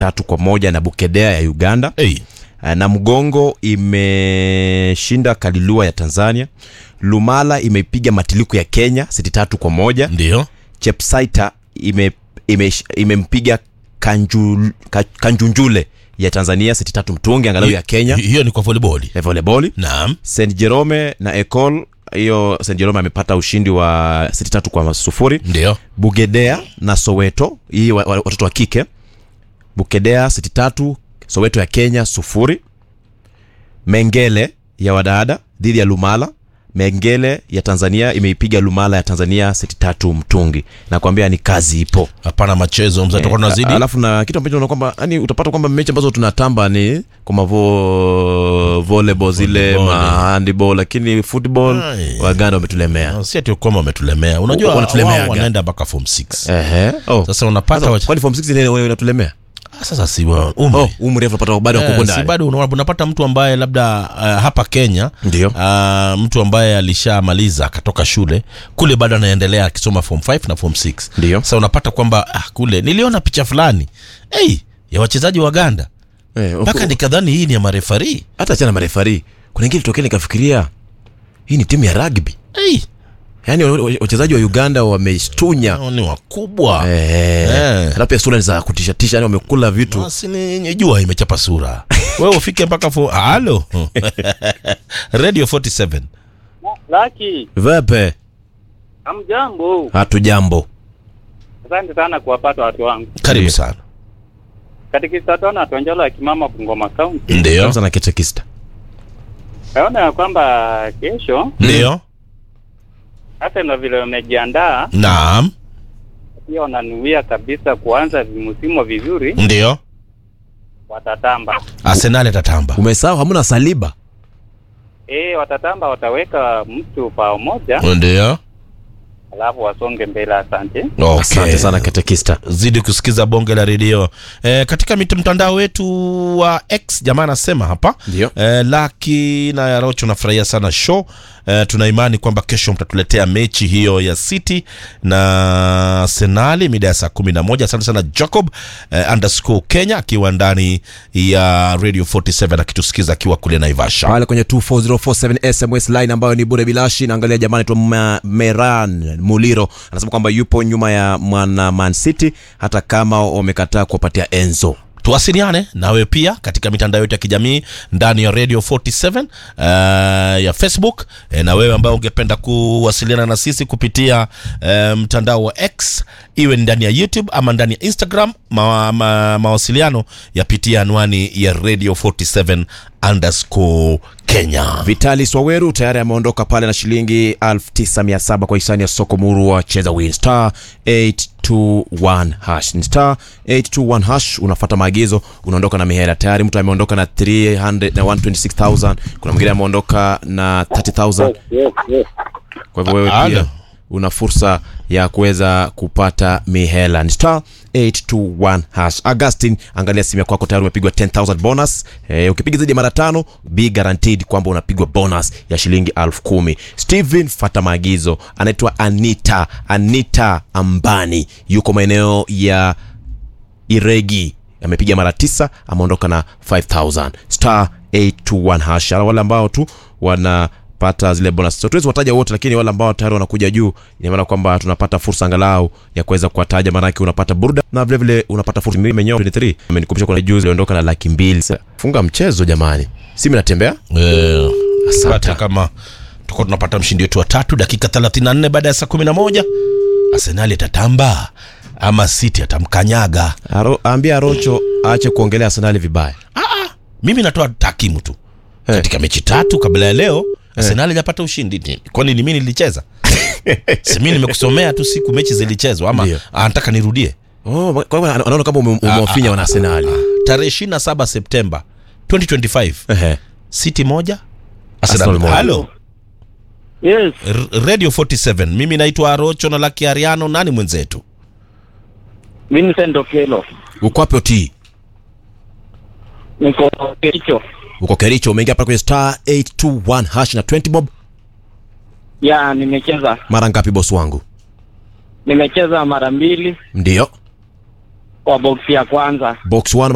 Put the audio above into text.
tatu kwa moja na Bukedea ya Uganda. hey. Uh, na Mgongo imeshinda Kalilua ya Tanzania. Lumala imeipiga Matiliku ya Kenya seti tatu kwa moja. ndio Chepsaita ime ime- imempiga Kanju, Ka- Kanjunjule ya Tanzania seti tatu mtungi angalau ya Kenya Hi- hiyo ni kwa volleyball ya volleyball. naam St Jerome na Ecole hiyo St Jerome amepata ushindi wa seti tatu kwa sufuri. ndio Bugedea na Soweto hii wa- wa- watoto wa kike. Bukedea seti tatu, Soweto ya Kenya sufuri. Mengele ya wadada dhidi ya Lumala. Mengele ya Tanzania imeipiga Lumala ya Tanzania seti tatu mtungi. Nakwambia ni kazi ipo. hapana machezo mzee tutakuwa tunazidi Alafu na kitu ambacho unaona kwamba yani utapata kwamba mechi ambazo tunatamba ni kama vo volleyball zile Volleyball. ma handball, lakini football Ai. Waganda wametulemea. Ah, si ati kwamba wametulemea unajua Wanatulemea wao aga. wanaenda mpaka form 6 Ehe. Oh. sasa unapata Sasa, wache- kwani form 6 ni wewe unatulemea? Ah, sasa si wa- umri Oh, umri refu unapata bado Eh, wako si ndani. bado una- unapata mtu ambaye labda uh, hapa Kenya Ndio. uh, mtu ambaye alishamaliza akatoka shule kule bado anaendelea akisoma form 5 na form 6 Ndio. sasa unapata kwamba ah, kule niliona picha fulani hey, ya wachezaji wa Uganda Eh, mpaka huku- nikadhani hii ni ya marefari hata achana marefari. Kuna ingine tokea nikafikiria hii ni timu ya rugby. hey, Yaani wa- wa- wachezaji wa Uganda wamestunya. hao ni wakubwa Eh. Eh. Hata pia sura ni za kutisha tisha, yani wamekula vitu. basi ni ni jua imechapa sura wewe ufike mpaka fo halo radio 47 Laki, Vepe, hamjambo. hatujambo. Asante sana kuwapata watu wangu. karibu Ndio. sana Katika Satona Tonjolo ya Kimama Bungoma County. ndio Kwanza na kitekista. Naona ya kwamba kesho ndio hata na vile wamejiandaa naam pia wananuia kabisa kuanza msimu vizuri, ndio watatamba. Arsenal atatamba Umesahau hamna Saliba. Eh, watatamba, wataweka mtu pao moja, ndio alafu wasonge mbele. Asante. okay. Asante sana kitekista. zidi kusikiza bonge la redio e, katika mit- mtandao wetu wa x jamaa anasema hapa Ndio. e, laki na yarocho nafurahia sana show e, tuna imani kwamba kesho mtatuletea mechi hiyo ya city na senali mida ya saa kumi na moja asante sana jacob e, underscore kenya akiwa ndani ya radio 47 akitusikiza akiwa kule naivasha pale kwenye 24047 sms line ambayo ni bure bilashi naangalia jamani tu meran muliro anasema kwamba yupo nyuma ya mwana man city hata kama wamekataa kuwapatia enzo tuwasiliane nawe pia katika mitandao yetu ya kijamii ndani ya radio 47 uh, ya facebook e, na wewe ambaye ungependa kuwasiliana na sisi kupitia uh, mtandao wa x iwe ni ndani ya youtube ama ndani ya instagram ma, ma, mawasiliano yapitia anwani ya radio 47 underscore kenya vitali swaweru tayari ameondoka pale na shilingi 9700 kwa hisani ya soko murua cheza win star 821 hash ni star 821 hash unafata maagizo unaondoka na mihela tayari mtu ameondoka na 300 na 126000 kuna mwingine ameondoka na 30000 kwa hivyo wewe Alo. pia una fursa ya kuweza kupata mihela ni star 821 hash augustin angalia simu ya kwako tayari umepigwa 10000 bonus e, ukipiga zaidi ya mara tano be guaranteed kwamba unapigwa bonus ya shilingi elfu kumi steven fata maagizo anaitwa anita anita ambani yuko maeneo ya iregi amepiga mara tisa ameondoka na 5000 star 821 hash Ala wale ambao tu wanapata zile bonus so, tuwezi wataja wote lakini wale ambao tayari wanakuja juu ina maana kwamba tunapata fursa angalau ya kuweza kuwataja maanake unapata burda na vile vile unapata fursa Mimi menyewe 23 amenikumbusha kuna juzi aliondoka na laki mbili Sasa, funga mchezo jamani simu inatembea Eh, Asante. hata kama tukuwa tunapata mshindi wetu wa tatu dakika 34 baada ya saa 11 arsenali atatamba ama city atamkanyaga Aro, ambia rocho aache kuongelea arsenali vibaya mimi natoa takimu tu Eh. katika mechi tatu kabla ya leo arsenali hajapata ushindi Ni- kwani ni mimi nilicheza si mimi nimekusomea tu siku mechi zilichezwa ama Ndio. anataka nirudie oh, kwa hivyo ana- anaona kama ume- umewafinya wana arsenali tarehe 27 septemba 2025 Ehe. city moja Arsenal arsenal moja. halo Yes, R- radio 47 mimi naitwa arocho na laki ariano nani mwenzetu Vincent Okello. uko wapi otii Niko Kericho. uko kericho umeingia pale kwenye star 821 hash na 20 bob Ya, nimecheza. mara ngapi bosi wangu Nimecheza mara mbili ndio kwa box ya kwanza. box 1